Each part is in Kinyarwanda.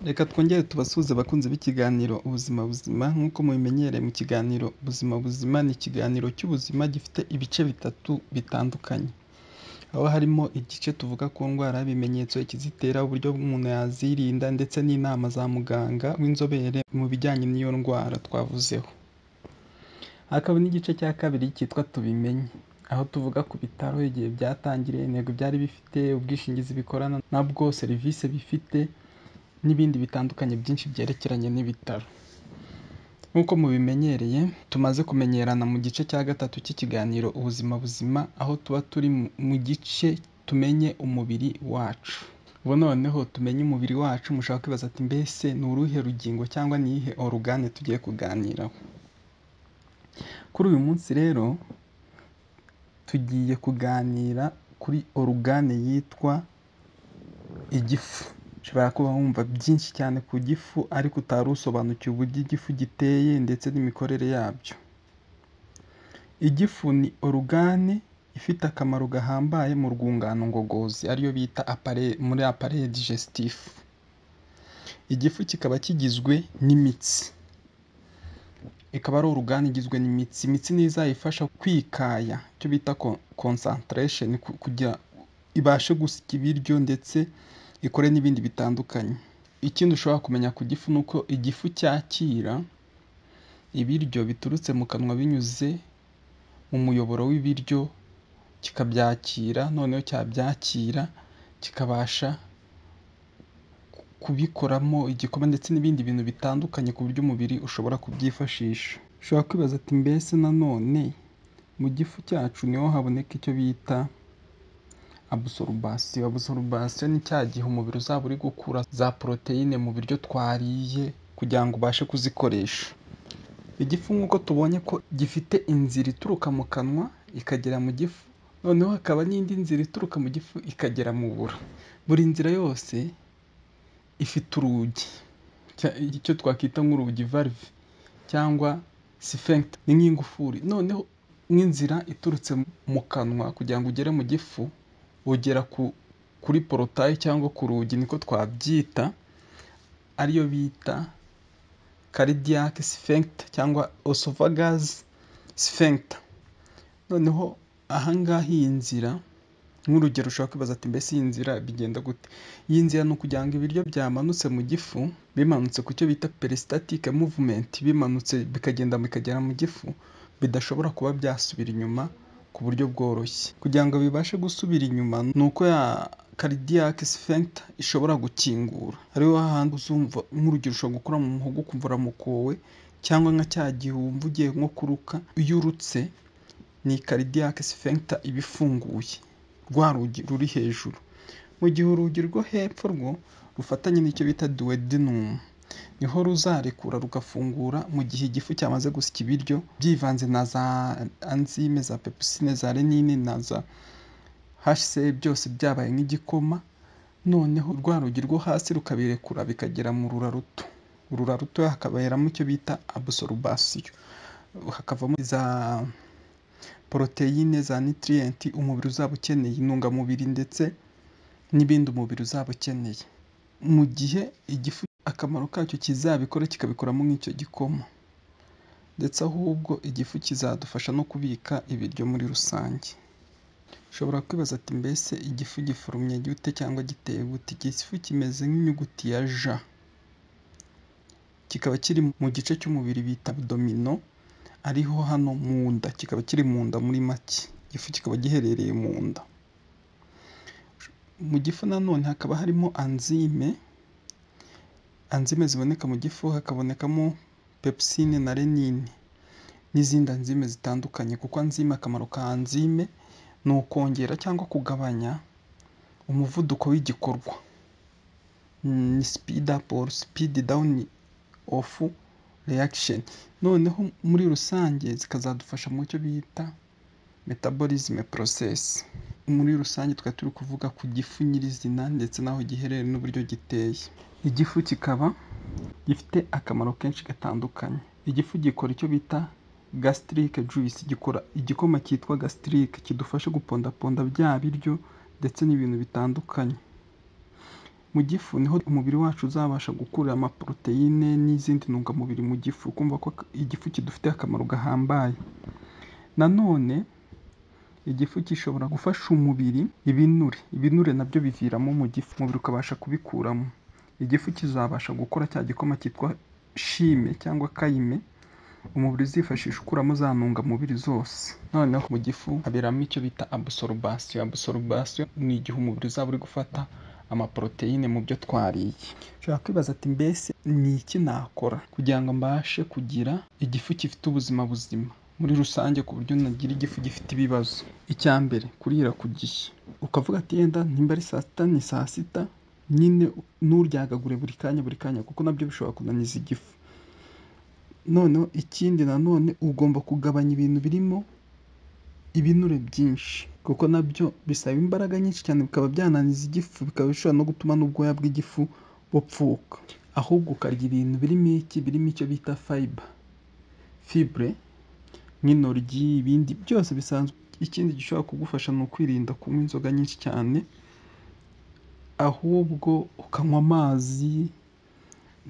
Reka twongere tubasuhuze abakunzi b'ikiganiro ubuzima buzima nk'uko mubimenyereye mu kiganiro ubuzima buzima ni ikiganiro cy'ubuzima gifite ibice bitatu bitandukanye, aho harimo igice tuvuga ku ndwara, ibimenyetso, ikizitera, uburyo umuntu yazirinda ndetse n'inama za muganga w'inzobere mu bijyanye n'iyo ndwara twavuzeho, hakaba n'igice cya kabiri cyitwa tubimenye, aho tuvuga ku bitaro, igihe byatangiriye, intego byari bifite, ubwishingizi bikorana nabwo, serivisi bifite n'ibindi bitandukanye byinshi byerekeranye n'ibitaro, nk'uko mubimenyereye tumaze kumenyerana mu gice cya gatatu cy'ikiganiro ubuzima buzima, aho tuba turi mu gice tumenye umubiri wacu, ubu noneho tumenye umubiri wacu mushobora kwibaza ati mbese ni uruhe rugingo cyangwa ni iyihe orugane tugiye kuganiraho, kuri uyu munsi rero tugiye kuganira kuri orugane yitwa igifu, ushobora kuba wumva byinshi cyane ku gifu ariko utari usobanukiwe uburyo igifu giteye ndetse n'imikorere yabyo, igifu ni orugane ifite akamaro gahambaye mu rwungano ngogozi ariyo bita muri apareye dijesitifu, igifu kikaba kigizwe n'imitsi, ikaba ari orugane igizwe n'imitsi, imitsi niyo izayifasha kwikaya icyo bita konsantarasheni kugira ibashe gusya ibiryo ndetse ikore n'ibindi bitandukanye, ikindi ushobora kumenya ku gifu ni uko igifu cyakira ibiryo biturutse mu kanwa binyuze mu muyoboro w'ibiryo kikabyakira, noneho cyabyakira kikabasha kubikoramo igikoma ndetse n'ibindi bintu bitandukanye ku buryo umubiri ushobora kubyifashisha, ushobora kwibaza ati mbese nanone mu gifu cyacu niho haboneka icyo bita abusorubasiyo, abusorubasiyo ni cya gihe umubiri uzaba uri gukura za poroteyine mu biryo twariye kugira ngo ubashe kuzikoresha, igifu nk'uko tubonye ko gifite inzira ituruka mu kanwa ikagera mu gifu, noneho hakaba n'indi nzira ituruka mu gifu ikagera mu bura, buri nzira yose ifite urugi, icyo twakwita nk'urugi varive cyangwa sifegite ni nk'ingufuri, noneho nk'inzira iturutse mu kanwa kugira ngo ugere mu gifu ugera kuri porotaye cyangwa ku rugi niko twabyita, ariyo bita karidiyake sifegite cyangwa osovagazi sifegite, noneho aha ngaha iyi nzira nk'urugero ushobora kwibaza ati mbese iyi nzira bigenda gute, iyi nzira ni ukugira ngo ibiryo byamanutse mu gifu bimanutse ku cyo bita perisitatike muvumenti, bimanutse bikagenda bikagera mu gifu bidashobora kuba byasubira inyuma ku buryo bworoshye, kugira ngo bibashe gusubira inyuma ni uko ya karidiyake sifegite ishobora gukingura, ariho hahandi uzumva nk'urugero ushobora gukora mu muhogo ukumva uramukowe cyangwa nka cya gihe wumva ugiye nko kuruka, iyo urutse ni karidiyake sifegite iba ifunguye rwa rugi ruri hejuru, mu gihe urugi rwo hepfo rwo rufatanye n'icyo bita duwedinumu, niho ruzarekura rugafungura mu gihe igifu cyamaze gusya ibiryo byivanze na za anzime, za pepusine, za renine na za hase byose byabaye nk'igikoma, noneho rwa rugi rwo hasi rukabirekura bikagera mu rura ruto, urura ruto hakaberamo icyo bita abusorubasiyo, hakavamo za poroteyine, za nitiriyenti umubiri uzaba ukeneye, intungamubiri ndetse n'ibindi umubiri uzaba ukeneye, mu gihe igifu akamaro kacyo kizabikora kikabikoramo nk'icyo gikoma, ndetse ahubwo igifu kizadufasha no kubika ibiryo muri rusange, ushobora kwibaza ati mbese igifu giforumye gute cyangwa giteye gute, igifu kimeze nk'inyuguti ya J, kikaba kiri mu gice cy'umubiri bita abudomino ariho hano mu nda, kikaba kiri mu nda muri make, igifu kikaba giherereye mu nda, mu gifu nanone hakaba harimo anzime, anzime ziboneka mu gifu hakabonekamo pepusine na renine n'izindi anzime zitandukanye, kuko anzime akamaro ka anzime ni ukongera cyangwa kugabanya umuvuduko w'igikorwa, ni sipidi apu oru sipidi dawuni ofu reyakisheni, noneho muri rusange zikazadufasha mu cyo bita metaborizime porosesi, muri rusange tukaba turi kuvuga ku gifu nyirizina ndetse n'aho giherereye n'uburyo giteye, igifu kikaba gifite akamaro kenshi gatandukanye, igifu gikora icyo bita gasitirike juyisi, gikora igikoma cyitwa gasitirike kidufasha gupondaponda bya biryo ndetse n'ibintu bitandukanye, mu gifu niho umubiri wacu uzabasha gukurira amaporoteyine n'izindi ntungamubiri mu gifu kumva ko igifu kidufitiye akamaro gahambaye nanone igifu gishobora gufasha umubiri ibinure ibinure nabyo biviramo mu gifu umubiri ukabasha kubikuramo igifu kizabasha gukora cya gikoma cyitwa shime cyangwa kayime umubiri uzifashisha ukuramo za ntungamubiri zose noneho mu gifu haberamo icyo bita absorubasiyo absorubasiyo ni igihe umubiri uzaba uri gufata amaporoteyine mu byo twariye ushobora kwibaza ati mbese ni iki nakora kugira ngo mbashe kugira igifu gifite ubuzima buzima muri rusange ku buryo nagira igifu gifite ibibazo icya mbere kurira ku gihe ukavuga ati yenda nimba ari saa sita ni saa sita nyine nturyagagure buri kanya buri kanya kuko nabyo bishobora kunaniza igifu noneho ikindi nanone ugomba kugabanya ibintu birimo ibinure byinshi kuko nabyo bisaba imbaraga nyinshi cyane bikaba byananiza igifu bikaba bishobora no gutuma n'ubwoya bw'igifu bupfuka ahubwo ukarya ibintu birimo iki birimo icyo bita fayiba fibure nk'intoryi ibindi byose bisanzwe ikindi gishobora kugufasha ni ukwirinda kunywa inzoga nyinshi cyane ahubwo ukanywa amazi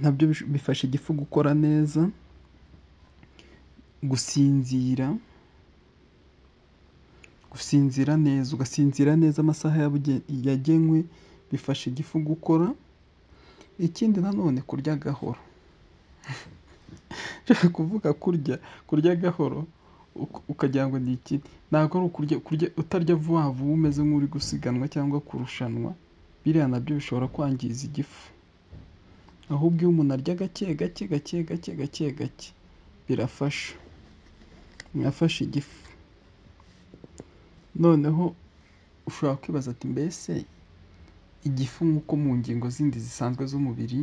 nabyo bish- bifasha igifu gukora neza gusinzira gusinzira neza ugasinzira neza amasaha yabuge- yagenwe bifasha igifu gukora ikindi nanone kurya gahoro nshaka kuvuga kurya kurya gahoro uk- ukagira ngo ni iki ntabwo ari ukurya kurya utarya vuba vuba umeze nk'uri gusiganwa cyangwa kurushanwa biriya nabyo bishobora kwangiza igifu ahubwo iyo umuntu arya gake gake gake gake gake gake birafasha birafasha igifu noneho ushobora kwibaza ati mbese igifu nk'uko mu ngingo zindi zisanzwe z'umubiri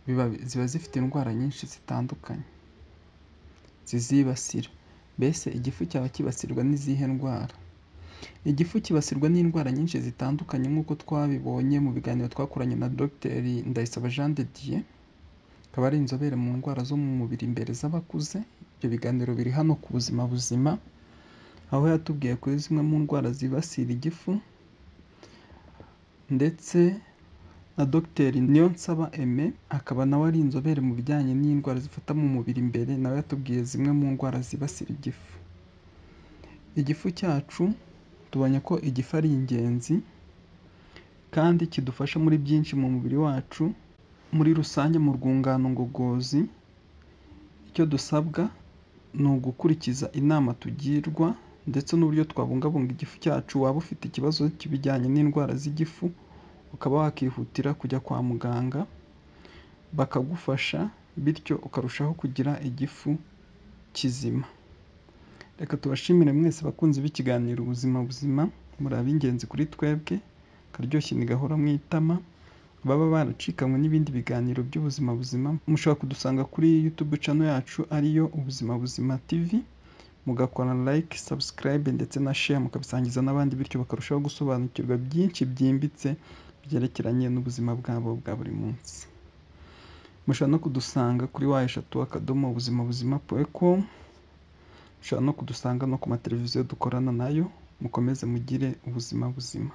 biba, ziba zifite indwara nyinshi zitandukanye zizibasira mbese igifu cyaba kibasirwa n'izihe ndwara igifu kibasirwa n'indwara nyinshi zitandukanye nk'uko twabibonye mu biganiro twakoranye na Dr Ndayisaba Jean de Dieu akaba ari inzobere mu ndwara zo mu mubiri imbere z'abakuze ibyo biganiro biri hano ku buzima buzima aho yatubwiye kuri zimwe mu ndwara zibasira igifu ndetse na Dr Niyonsaba Aime akaba nawe ari inzobere mu bijyanye n'indwara zifata mu mubiri imbere nawe yatubwiye zimwe mu ndwara zibasira igifu igifu cyacu tubonye ko igifu ari ingenzi kandi kidufasha muri byinshi mu mubiri wacu muri rusange mu rwungano ngogozi icyo dusabwa ni ugukurikiza inama tugirwa ndetse n'uburyo twabungabunga igifu cyacu waba ufite ikibazo kibijyanye n'indwara z'igifu ukaba wakihutira kujya kwa muganga bakagufasha bityo ukarushaho kugira igifu kizima reka tubashimire mwese bakunzi b'ikiganiro ubuzima buzima muri ab'ingenzi kuri twebwe akaryoshye ni gahora mu itama baba baracikanywe n'ibindi biganiro by'ubuzima buzima mushobora kudusanga kuri youtube channel yacu ariyo ubuzima buzima tv mugakora like subscribe ndetse na share mukabisangiza n'abandi bityo bakarushaho gusobanukirwa byinshi byimbitse byerekeranye n'ubuzima bwabo bwa buri munsi mushobora no kudusanga kuri wa eshatu akadomo ubuzima buzima com mushobora no kudusanga no ku mateleviziyo dukorana nayo mukomeze mugire ubuzima buzima